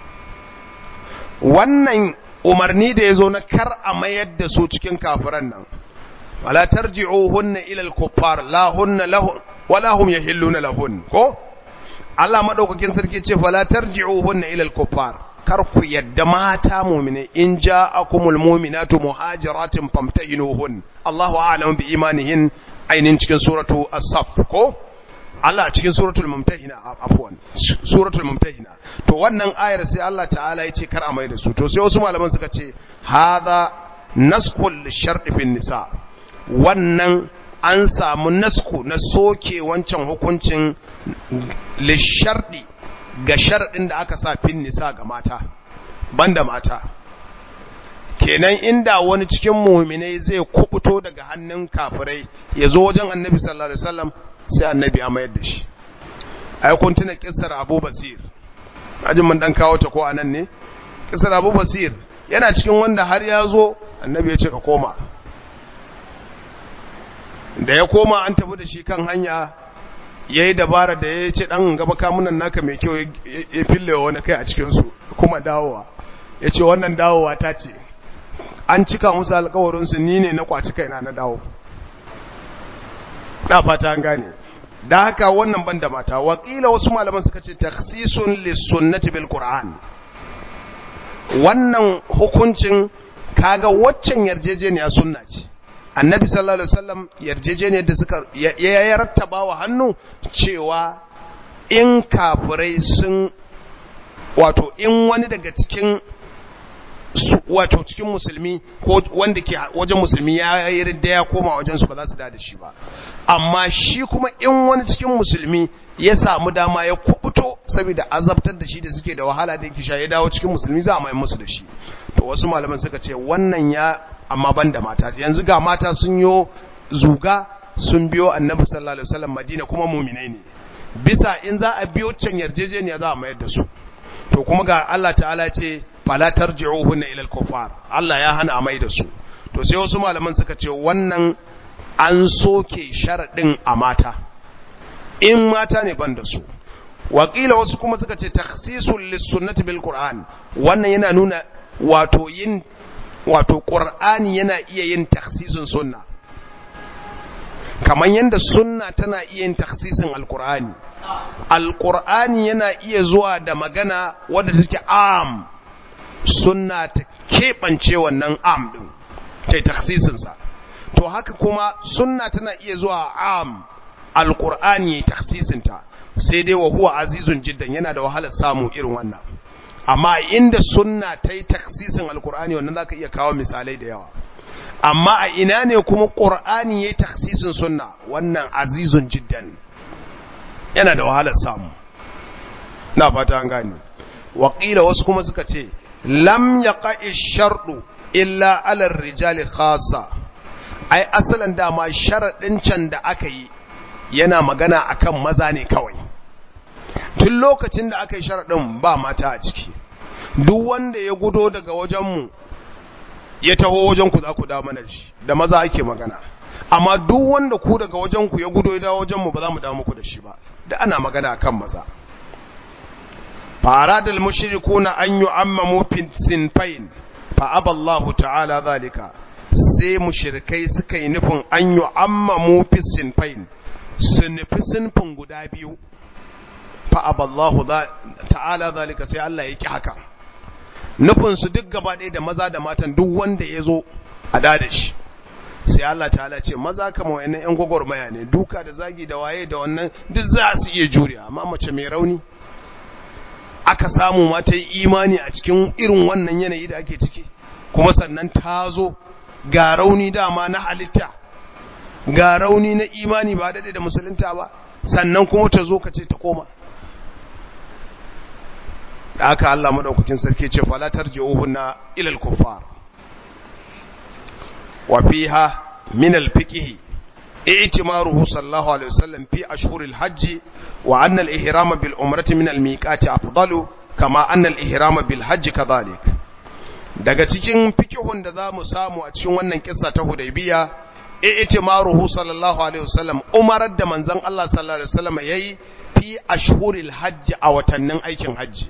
A: wannan umarni da yazo na kar a mayar da su cikin kafiran nan wala tarji'uhunna ila al-kuffar la hunna lahun wala hum yahilluna lahun ko Allah madaukakin sarki ce fala tarji'uhunna ila al-kuffar kar ku yadda mata mu'mine in ja'akumul mu'minatu muhajiratin famtahinuhun Allahu a'lamu bi imanihin ainin cikin suratu as-saff ko Allah cikin suratul mumtahina afwan suratul mumtahina to wannan ayar sai Allah ta'ala ya ce kar a mai da su to sai wasu malaman suka ce hadha naskhul shar'i fin nisa wannan an samu nasku na soke wancan hukuncin lishardi ga sharadin da aka sa fin nisa ga mata banda mata kenan inda wani cikin mu'minai zai kubuto daga hannun kafirai ya zo wajen annabi sallallahu alaihi wasallam sai annabi ya mayar da shi ai kun tuna kissar Abu Basir ajin mun dan kawo ta ko anan ne kissar Abu Basir yana cikin wanda har ya zo annabi ya ce ka koma da ya koma an tafi da shi kan hanya yayi dabara da ya ce dan gaba kamunan naka mai kyau ya fillewa wani kai a cikin su kuma dawowa ya ce wannan dawowa ta ce an cika musu alkawarin su ni ne na kwaci kaina na dawo na fata an gane da haka wannan banda mata wakila wasu malaman suka ce takhsisun lisunnati bil qur'an wannan hukuncin kaga waccan yarjejeniya sunna ce annabi sallallahu alaihi wasallam yarjejeniyar da suka ya rattaba wa hannu cewa in kafirai sun wato in wani daga cikin wato cikin musulmi ko wanda ke wajen musulmi ya yi ridda ya koma wajen su ba za su da shi ba amma shi kuma in wani cikin musulmi ya samu dama ya kubuto saboda azabtar da shi da suke da wahala da yake sha ya dawo cikin musulmi za a mai musu da shi to wasu malaman suka ce wannan ya amma ban da mata yanzu ga mata sun yo zuga sun biyo annabi sallallahu alaihi wasallam madina kuma muminai ne bisa in za a biyo can yarjejeniya za a mayar da su to kuma ga Allah ta'ala ce fala tarji'uhunna ila al-kuffar Allah ya hana mai da su to sai wasu malaman suka ce wannan an soke sharadin a mata in mata ne ban da su wakila wasu kuma suka ce takhsisul lis-sunnati bil qur'an wannan yana nuna wato yin wato qur'ani yana iya yin takhsisin sunna kamar yanda sunna tana iya yin takhsisin al-qur'ani al-qur'ani yana iya zuwa da magana wadda take am sunna ta keɓance wannan am ɗin ta yi taksisinsa to haka kuma sunna tana iya zuwa am alƙur'ani ya yi taksisinta sai dai wa huwa azizun jiddan yana da wahalar samu irin wannan amma inda sunna ta yi taksisin alƙur'ani wannan za ka iya kawo misalai da yawa amma a ina ne kuma ƙur'ani ya yi taksisin sunna wannan azizun jiddan yana da wahalar samu na fata an gani waƙila wasu kuma suka ce lam yaqa'i sharɗu illa ala rijali khassa ai asalan dama sharadin can da aka yi yana magana akan maza ne kawai tun lokacin da aka yi sharadin ba mata a ciki duk wanda ya gudo daga wajenmu ya taho wajen ku za ku da mana shi da maza ake magana amma duk wanda ku daga wajen ku ya gudo ya dawo wajenmu ba za mu dawo muku da shi ba da ana magana akan maza فأراد المشركون أن يعمموا في سنفين فأبى الله تعالى ذلك sai mushrikai suka yi nufin an yi ammamu fi sinfain su nufi sinfin guda biyu fa aballahu ta'ala zalika sai Allah ya ki haka nufin su duk gaba ɗaya da maza da matan duk wanda ya zo a dada shi sai Allah ta'ala ce maza kama wayannan yan gwagwarmaya ne duka da zagi da waye da wannan duk za su iya juriya amma mace mai rauni aka samu ma ta yi imani a cikin irin wannan yanayi da ake ciki kuma sannan ta zo ga rauni dama na halitta ga rauni na imani ba daɗe da musulunta ba sannan kuma ta zo ka ce ta koma da aka Allah maɗaukakin sarki ce falatar ji'uhunna ilal kuffar wa fiha min al-fiqh i'timaruhu sallallahu alaihi wasallam fi ashhuril hajj wa anna al-ihram bil umrati min al-miqati afdalu kama anna al-ihram bil hajj kadhalik daga cikin fikihun da zamu samu a cikin wannan kissa ta Hudaybiya i'timaruhu sallallahu alaihi wasallam umarar da manzon Allah sallallahu alaihi wasallam yayi fi ashhuril hajj a watannin aikin hajji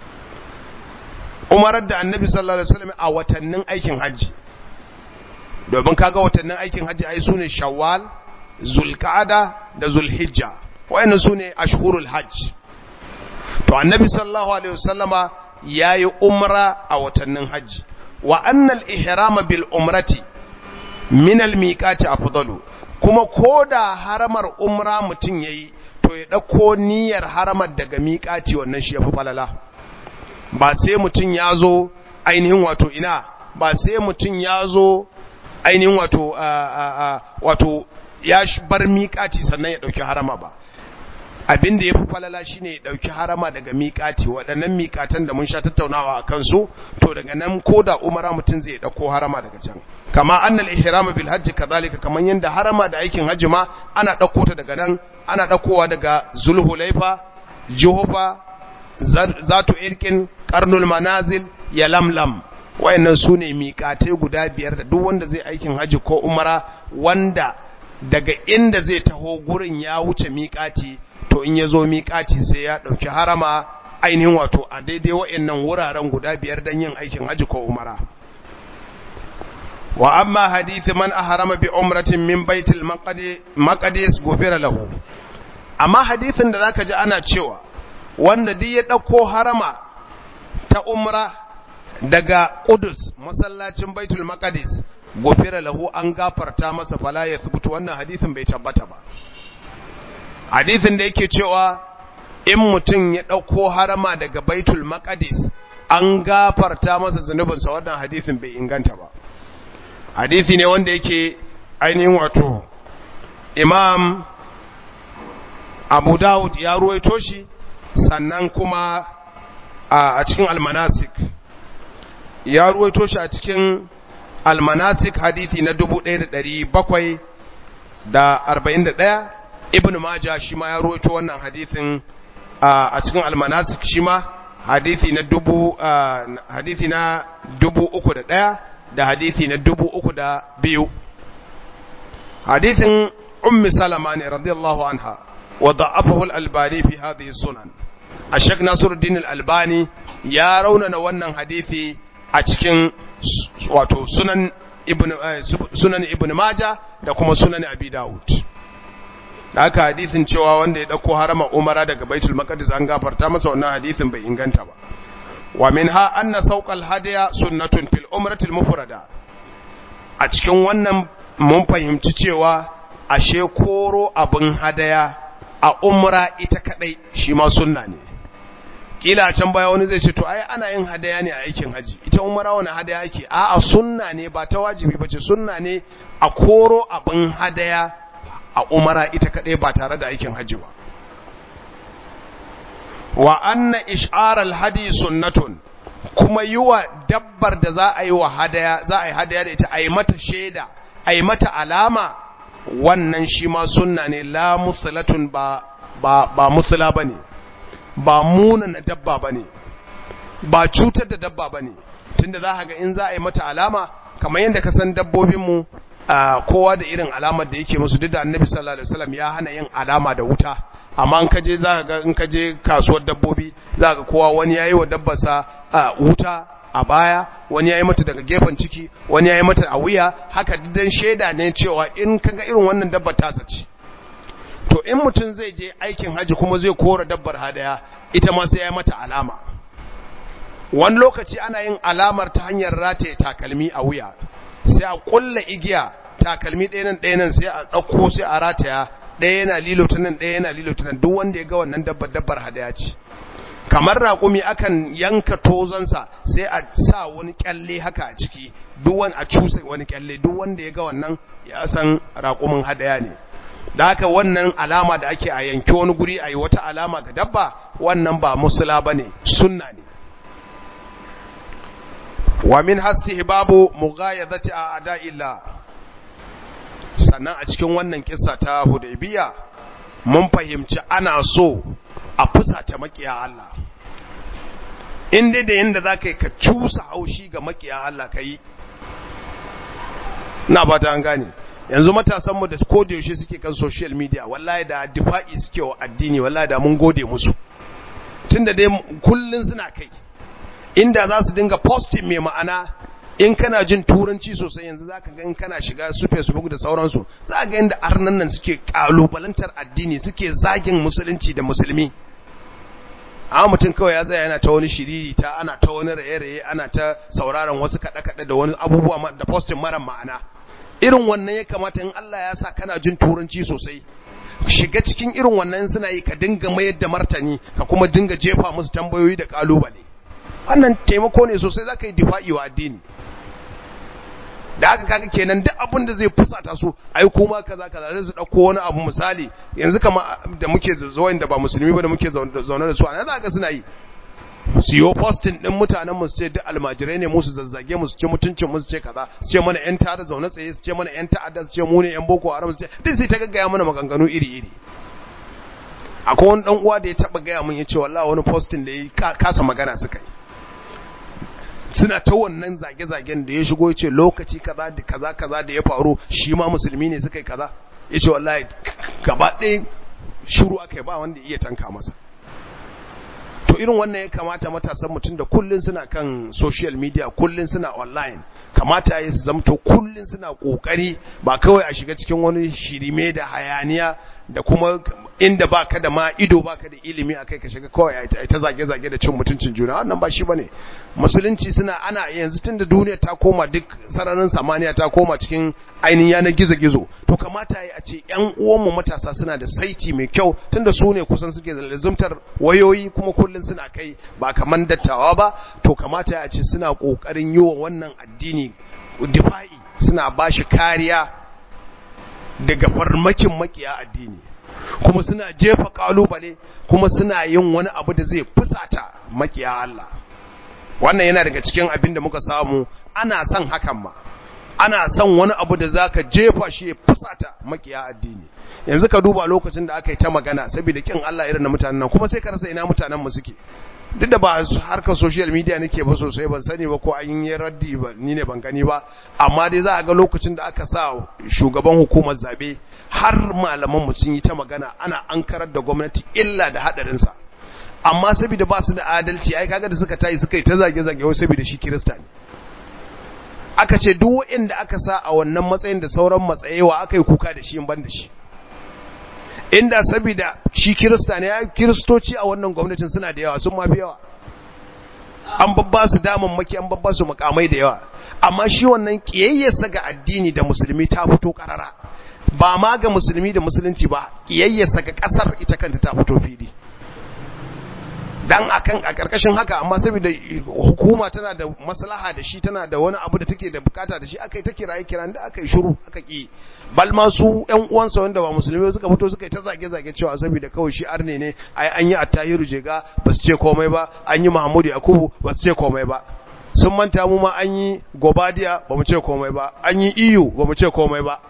A: umarar da annabi sallallahu alaihi wasallam a watannin aikin hajji domin kaga watannin aikin hajji ai sune shawwal zulqa'ada da zulhijja wayannan sune ashhurul hajj to annabi sallallahu alaihi wasallama yayi umra a watannin hajji wa annal ihrama bil umrati min al miqati afdalu kuma koda haramar umra mutun yayi to ya dauko niyyar haramar daga miqati wannan shi yafi falala ba sai mutun yazo ainihin wato ina ba sai mutun yazo ainihin wato wato ya bar miƙaci sannan ya ɗauki harama ba abin da ya fi falala shi ne ya ɗauki harama daga miƙaci waɗannan miƙatan da mun sha tattaunawa a kansu to daga nan ko da umara mutum zai ɗauko harama daga can kama annal ihrama bil hajji kazalika kaman yanda harama da aikin hajji ma ana ɗauko ta daga nan ana ɗaukowa daga zulhulaifa juhufa zatu irkin karnul manazil ya lamlam wayannan su ne miƙatai guda biyar da duk wanda zai aikin haji ko umara wanda daga inda zai taho gurin ya wuce miƙati to in ya zo miƙati sai ya ɗauki harama ainihin wato a daidai wayannan wuraren guda biyar don yin aikin haji ko umara wa amma hadithi man ahrama bi umratin min baitul maqdis gufira lahu amma hadithin da zaka ji ana cewa wanda duk ya ɗauko harama ta umra daga Qudus masallacin Baitul Maqdis gofira lahu an gafarta masa fala ya thubutu wannan hadisin bai tabbata ba hadisin da yake cewa in mutum ya dauko harama daga Baitul Maqdis an gafarta masa zanubinsa wannan hadisin bai inganta ba hadisi ne wanda yake ainihin wato Imam Abu Dawud ya ruwaito shi sannan kuma a cikin almanasik ya ruwaito shi a cikin almanasik hadithi na 1741 ibn majah shi ma ya ruwaito wannan hadithin a cikin almanasik shi ma hadithi na dubu hadithi na dubu uku da ɗaya da hadithi na dubu uku da biyu hadithin ummi salama ne radiyallahu anha wa da'afahu al-albani fi hadhihi sunan ashek nasiruddin al-albani ya raunana wannan hadithi a cikin wato sunan ibn sunan ibn maja da kuma sunan abi daud da haka hadisin cewa wanda ya dauko harama umara daga baitul maqdis an gafarta masa wannan hadisin bai inganta ba wa minha anna sawqal hadiya sunnatun fil umrati al mufrada a cikin wannan mun fahimci cewa ashe koro abin hadaya a umra ita kadai shi ma sunna ne kila can baya wani zai ce to ai ana yin hadaya ne a aikin haji ita umara wani hadaya yake a'a sunna ne ba ta wajibi bace sunna ne a koro abin hadaya a umara ita kadai ba tare da aikin haji ba wa anna ish'ar al-hadi sunnatun kuma yiwa dabbar da za a yi wa hadaya za a yi hadaya da ita a yi mata shaida a yi mata alama wannan shi ma sunna ne la musulatun ba ba ba musula bane ba munana dabba ba ne ba cutar da dabba ba ne tunda za ka ga in za a yi mata alama kamar yadda ka san dabbobinmu kowa da irin alamar da yake musu duk da annabi sallallahu alaihi wasallam ya hana yin alama da wuta amma in ka je za ka ga in ka je kasuwar dabbobi za ka kowa wani yayi wa dabbarsa wuta a baya wani yayi mata daga gefen ciki wani yayi mata a wuya haka dan shaida ne cewa in kaga irin wannan dabbar ta sace to in mutum zai je aikin haji kuma zai kora dabbar hadaya ita ma sai ya mata alama wani lokaci ana yin alamar ta hanyar rataye takalmi a wuya sai a kulla igiya takalmi ɗaya nan ɗaya nan sai a ɗauko sai a rataya ɗaya yana lilo ta nan ɗaya yana lilo ta nan duk wanda ya ga wannan dabbar dabbar hadaya ce kamar raƙumi akan yanka tozonsa sai a sa wani kyalle haka a ciki duk wani a cusa wani kyalle duk wanda ya ga wannan ya san raƙumin hadaya ne da haka wannan alama da ake a yanki wani guri a yi wata alama ga dabba wannan ba musula ba ne sunna ne wa min hasti babu mughayazati a ada'illah sannan a cikin wannan kissa ta hudaybiya mun fahimci ana so a fusata makiya Allah in dai da yanda zaka yi ka cusa haushi ga makiya Allah kai na ba ta an gane yanzu matasan mu da koda yaushe suke kan social media wallahi da difa'i suke wa addini wallahi da mun gode musu tunda dai kullun suna kai inda za su dinga posting mai ma'ana in kana jin turanci sosai yanzu zaka ga in kana shiga su Facebook da sauransu za ga yanda arnan nan suke kalubalantar addini suke zagin musulunci da musulmi amma mutum kawai ya tsaya yana ta wani shiriri ta ana ta wani raye-raye ana ta sauraron wasu kaɗe-kaɗe da wani abubuwa da posting mara ma'ana irin wannan ya kamata in Allah ya sa kana jin turanci sosai shiga cikin irin wannan suna yi ka dinga mayar da martani ka kuma dinga jefa musu tambayoyi da kalubale wannan taimako ne sosai zaka yi difa'i wa addini da aka kaga kenan duk abin da zai fusata su ai kuma kaza kaza zai su dauko wani abu misali yanzu kama da muke zuwa da ba musulmi ba da muke zaune da su ana za ka suna yi su yi posting din mutanen mu su ce duk almajirai ne musu zazzage musu ce mutuncin musu ce kaza su ce mana yan tare zaune tsaye su ce mana yan ta'adda su ce mu ne yan boko haram su ce duk sai ta gaggaya mana maganganu iri iri akwai wani dan uwa da ya taba gaya mun yace wallahi wani posting da yi kasa magana suka yi suna ta wannan zage-zagen da ya shigo ya ce lokaci kaza da kaza kaza da ya faru shi ma musulmi ne suka yi kaza ya ce wallahi gaba ɗaya shuru aka yi ba wanda iya tanka masa to irin wannan ya kamata matasan mutum da kullun suna kan social media kullun suna online kamata ya su zamto kullun suna kokari ba kawai a shiga cikin wani shirime da hayaniya da kuma inda baka da ma ido baka da ilimi akai ka shiga kawai ai ta zage zage da cin mutuncin juna wannan ba shi bane musulunci suna ana yanzu tunda duniya ta koma duk sararin samaniya ta koma cikin ainihin yanar gizo gizo to kamata yayi a ce ƴan uwanmu matasa suna da saiti mai kyau tunda su ne kusan suke lazumtar wayoyi kuma kullun suna kai ba kaman dattawa ba to kamata ya ce suna kokarin yi wa wannan addini difa'i suna bashi kariya daga farmakin makiya addini kuma suna jefa kalubale kuma suna yin wani abu da zai fusata makiya Allah wannan yana daga cikin abin da muka samu ana son hakan ma ana son wani abu da zaka jefa shi ya fusata makiya addini yanzu ka duba lokacin da aka yi ta magana saboda kin Allah irin na mutanen nan kuma sai ka rasa ina mutanen mu suke duk da ba harkar social media nake ba sosai ban sani ba ko an yi raddi ba ni ne ban gani ba amma dai za a ga lokacin da aka sa shugaban hukumar zabe har malaman mu sun yi ta magana ana ankarar da gwamnati illa da hadarin sa amma saboda ba su da adalci ai kaga da suka tayi suka yi ta zage zage wai saboda shi kirista ne aka ce duk wanda aka sa a wannan matsayin da sauran matsayewa aka yi kuka da shi in ban da shi inda saboda shi kirista ne ya kiristoci a wannan gwamnatin suna da yawa sun mafi yawa an babba su maki an babba su makamai da yawa amma shi wannan kiyayyarsa ga addini da musulmi ta fito karara ba ma ga musulmi da musulunci ba kiyayyarsa ga kasar ita kanta ta fito fili dan akan a karkashin haka amma saboda hukuma tana da maslaha da shi tana da wani abu da take da bukata da shi akai ta kiraye kiran da akai shiru aka ki bal ma su ƴan uwansa wanda ba musulmi suka fito suka yi ta zage zage cewa saboda kawai shi arne ne ai an yi attahiru jega ba su ce komai ba an yi mahmudu yakubu ba su ce komai ba sun manta mu ma an yi gobadiya ba mu ce komai ba an yi iyu ba mu ce komai ba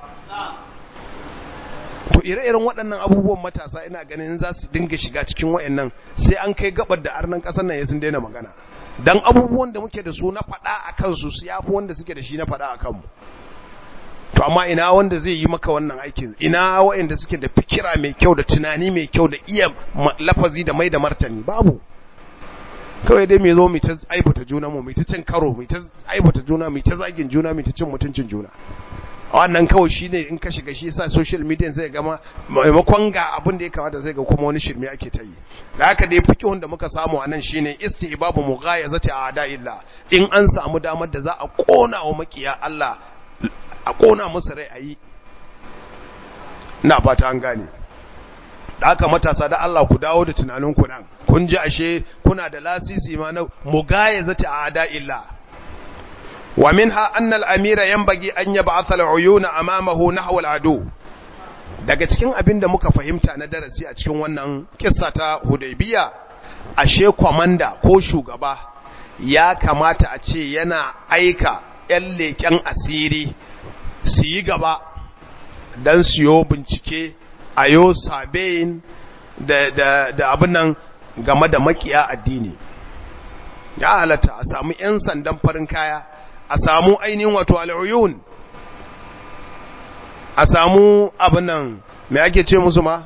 A: to ire-iren waɗannan abubuwan matasa ina ganin za su dinga shiga cikin waɗannan sai an kai gabar da arnan ƙasar nan ya sun daina magana dan abubuwan da muke da su na faɗa a kansu su yafi wanda suke da shi na faɗa a kanmu to amma ina wanda zai yi maka wannan aikin ina waɗanda suke da fikira mai kyau da tunani mai kyau da iya lafazi da mai da martani babu kawai dai mai zo mai ta aibata juna mu mai ta cin karo mai ta aibata juna mai ta zagin juna mai ta cin mutuncin juna wannan kawai shi ne in ka shiga shi sa social media zai gama maimakon ga abin da ya kamata zai ga kuma wani shirme ake ta yi da haka dai fikihun da muka samu a nan shi ne istihbabu mughayazati a'da illa in an samu damar da za a kona wa makiya Allah a kona musu rai ayi ina fata an gane da haka matasa da Allah ku dawo da tunanin ku nan kun ji ashe kuna da lasisi ma na mugayazati a'da illa wa minha anna al-amira yanbaghi an yab'atha al-uyuna amamahu nahwa al-adu daga cikin abin da muka fahimta na darasi a cikin wannan kissa ta Hudaybiya ashe komanda ko shugaba ya kamata a ce yana aika ƴan leƙen asiri su yi gaba don siyo bincike a yo sabayin da, da, da abin nan game da makiya addini ya halatta a samu 'yan sandan farin kaya a samu ainihin wato al'uyun a samu abin nan mai ake ce musu ma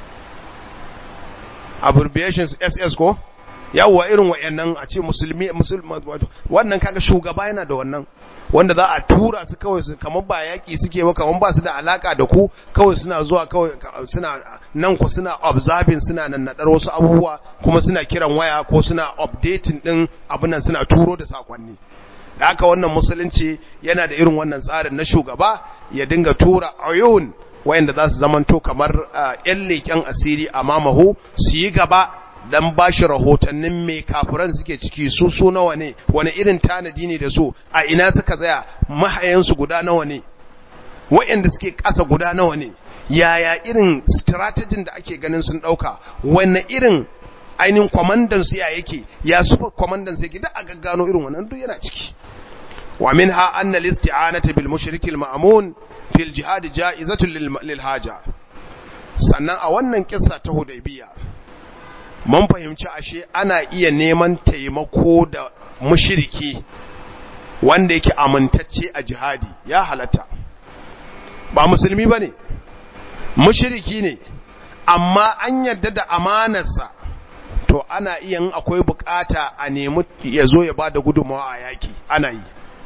A: abbreviations ss ko yawwa irin wa'annan a ce musulmi musulmi wannan kaga shugaba yana da wannan wanda za a tura su kawai su kamar ba yaki suke ba kamar ba su da alaka da ku kawai suna zuwa kawai suna nan ku suna observing suna nannadar wasu abubuwa kuma suna kiran waya ko suna updating din abin nan suna turo da sakonni da haka wannan musulunci yana da irin wannan tsarin na shugaba ya dinga tura ayun wayanda za su zamanto kamar yan leƙen asiri a mamahu su yi gaba dan ba shi rahotannin mai kafiran suke ciki su su nawa ne wani irin tanadi ne da su a ina suka tsaya mahayansu guda nawa ne wayanda suke ƙasa guda nawa ne yaya irin strategin da ake ganin sun ɗauka wani irin ainihin kwamandan su ya yake ya sufa kwamandan su yake da a gaggano irin wannan duk yana ciki wa minha anna al-isti'anata bil mushrikil ma'mun fil jihad ja'izatun lil haja sannan a wannan kissa ta hudaybiya mun fahimci ashe ana iya neman taimako da mushriki wanda yake amintacce a jihadi ya halatta ba musulmi bane mushriki ne amma an yadda da amanarsa to ana iya in akwai bukata a nemi ya zo ya bada gudunmawa a yaki ana yi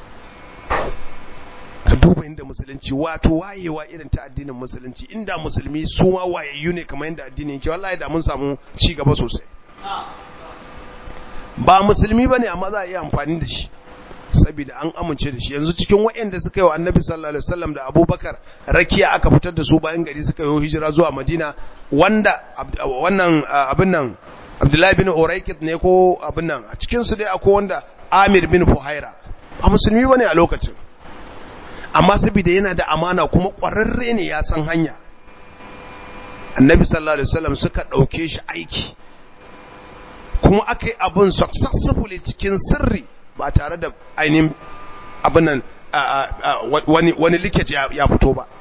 A: ka duba inda musulunci wato wayewa irin ta addinin musulunci inda musulmi su ma wayayyu ne kamar yadda addini yake wallahi da mun samu ci gaba sosai ba musulmi bane amma za a iya amfani da shi saboda an amince da shi yanzu cikin waɗanda suka yi wa annabi sallallahu alaihi wasallam da abubakar rakiya aka fitar da su bayan gari suka yi hijira zuwa madina wanda wannan abin nan abdullahi bin uraikit ne ko abin nan a cikinsu dai akwai wanda amir bin fuhaira ba musulmi bane a lokacin amma saboda yana da amana kuma ƙwararre ne ya san hanya annabi sallallahu alaihi wasallam suka ɗauke shi aiki kuma aka yi abin successfully cikin sirri ba tare da ainihin abin nan wani likeji ya fito ba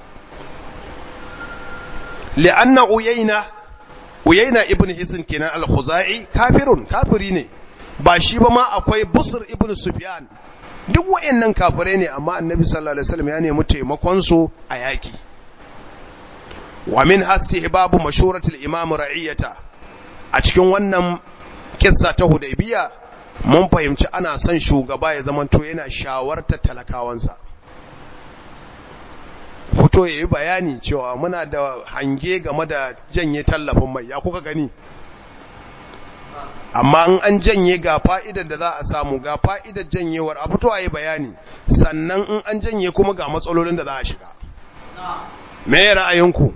A: li'anna uyayna uyayna ibn hisn kenan al-khuzai kafirun kafiri ne ba shi ba ma akwai busr ibn sufyan duk wayannan kafirai ne amma annabi sallallahu alaihi wasallam ya nemi taimakon su a yaki wa min hastihbabu mashuratul imam ra'iyata a cikin wannan kissa ta hudaybiya mun fahimci ana son shugaba ya zamanto yana shawartar talakawansa fito ya yi bayani cewa muna da hange game da janye tallafin mai ya kuka gani amma in an janye ga fa'idar da za a samu ga fa'idar janyewar a fito a yi bayani sannan in an janye kuma ga matsalolin da za a shiga me ra'ayinku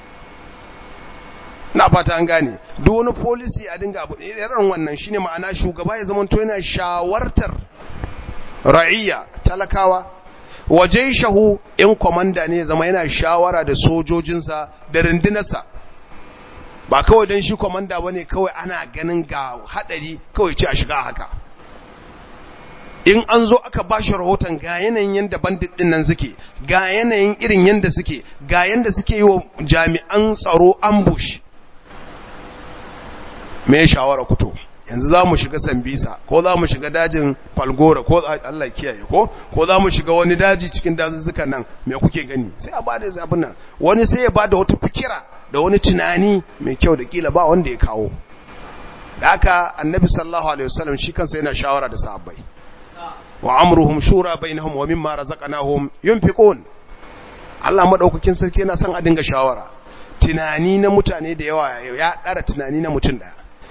A: na fata an gane duk wani policy a dinga abu irin wannan shine ma'ana shugaba ya zama to yana shawartar ra'iyya talakawa waje shahu in komanda ne zama yana shawara da sojojinsa da rundunarsa ba kawai don shi komanda ba ne kawai ana ganin ga hadari kawai ce a shiga haka in an zo aka ba shi rahoton ga yanayin yadda bandit din nan suke ga yanayin irin yadda suke ga yadda suke yi wa jami'an tsaro ambush me shawara kuto yanzu za mu shiga sambisa ko za mu shiga dajin falgora ko Allah kiyaye ko ko za mu shiga wani daji cikin dazuzzukan nan me kuke gani sai a bada abin nan wani sai ya bada wata fikira da wani tunani mai kyau da kila ba wanda ya kawo da haka annabi sallallahu alaihi wasallam shi kansa yana shawara da sahabbai wa amruhum shura bainahum wa mimma razaqnahum yunfiqun Allah madaukakin sarki yana son a dinga shawara tunani na mutane da yawa ya dara tunani na mutum daya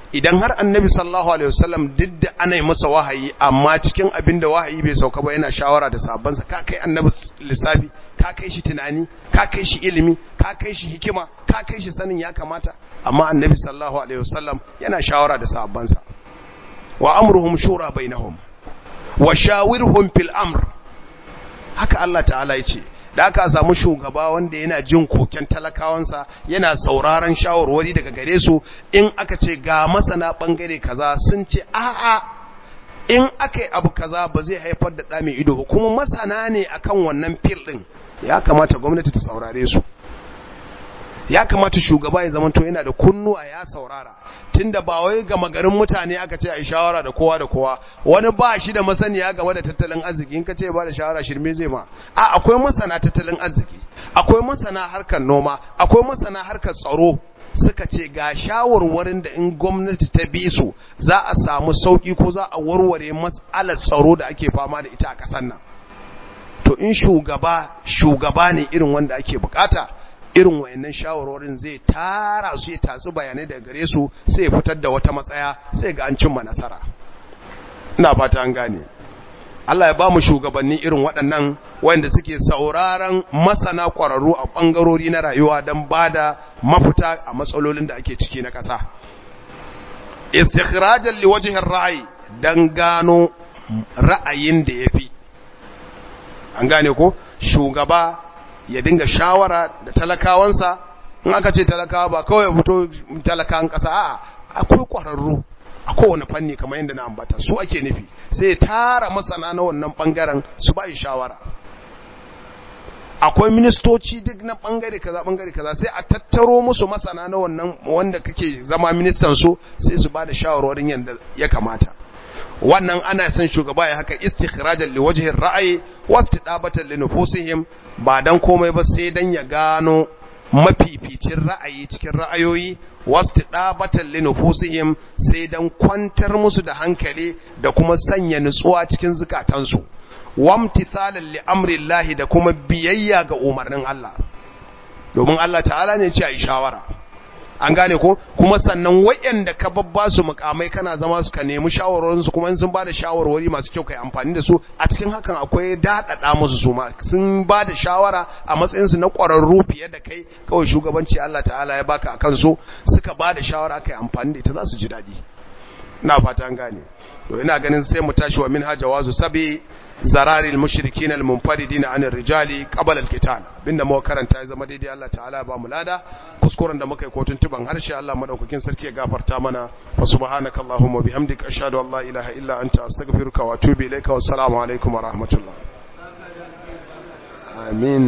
A: idan har annabi sallallahu alaihi wasallam duk da ana yi masa wahayi amma cikin abin da wahayi bai sauka ba yana shawara da sahabbansa ka kai annabi lissafi ka kai shi tunani ka kai shi ilimi ka kai shi hikima ka kai shi sanin ya kamata amma annabi sallallahu alaihi wasallam yana shawara da sahabbansa wa amruhum shura bainahum wa shawirhum fil amr haka Allah ta'ala ya ce da aka samu shugaba wanda yana jin koken talakawansa yana sauraron shawarwari daga gare su in aka ce ga masana bangare kaza sun ce a'a in aka yi abu kaza ba zai haifar da ɗa mai ido ba kuma masana ne akan wannan fil ɗin ya kamata gwamnati ta saurare su ya kamata shugaba ya zamanto yana da kunnuwa ya saurara tunda ba wai gama garin mutane aka ce a yi shawara da kowa da kowa wani ba shi da masaniya game da tattalin arziki in ka ce ba da shawara shirme zai ma a akwai masana tattalin arziki akwai masana harkar noma akwai masana harkar tsaro suka ce ga shawarwarin da in gwamnati ta bi su za a samu sauki ko za a warware matsalar tsaro da ake fama da ita a ƙasar nan to in shugaba shugaba ne irin wanda ake bukata irin wayannan shawarwarin zai tara su ya tatsi bayanai daga gare su sai ya fitar da wata matsaya sai ga an cimma nasara ina fata an gane Allah ya ba mu shugabanni irin waɗannan wanda suke sauraron masana ƙwararru a ɓangarori na rayuwa don ba da mafita a matsalolin da ake ciki na ƙasa istikhrajan liwajhin ra'ayi dan gano ra'ayin da yafi an gane ko shugaba ya dinga shawara da talakawansa in aka ce talakawa ba kawai fito talakawan ƙasa a'a akwai ƙwararru a kowane fanni kamar yadda na ambata su ake nufi sai tara masana na wannan bangaren su ba shawara akwai ministoci duk na bangare kaza bangare kaza sai a tattaro musu masana na wannan wanda kake zama ministan su sai su ba da shawarwarin yadda ya kamata wannan ana son shugaba ya haka istikhrajan liwajhi ra'ayi wastidabatan linufusihim ba dan komai ba sai dan ya gano mafificin ra'ayi cikin ra'ayoyi wastidabatan linufusihim sai dan kwantar musu da hankali da kuma sanya nutsuwa cikin zukatansu wamtithalan li amrillahi da kuma biyayya ga umarnin Allah domin Allah ta'ala ne ce a yi shawara an gane ko kuma sannan wayanda ka babba su mukamai kana zama su ka nemi shawarorin su kuma in sun bada shawarwari masu kyau kai amfani da su a cikin hakan akwai dadada musu su ma sun bada shawara a matsayin su na ƙwararru fiye da kai kawai shugabanci Allah ta'ala ya baka akan su suka bada shawara kai amfani da ita za su ji dadi ina fata an gane to ina ganin sai mu tashi wa minha jawazu sabi zarari al-mushrikin al-munfaridin an ar-rijali qabla al-qital abinda muka karanta ya zama daidai Allah ta'ala ba mu lada kuskuren da muka yi kotun tuban harshe Allah madaukakin sarki ya gafarta mana wa subhanakallahumma bihamdika ashhadu an la ilaha illa anta astaghfiruka wa atubu ilaika wa assalamu alaikum wa rahmatullah amin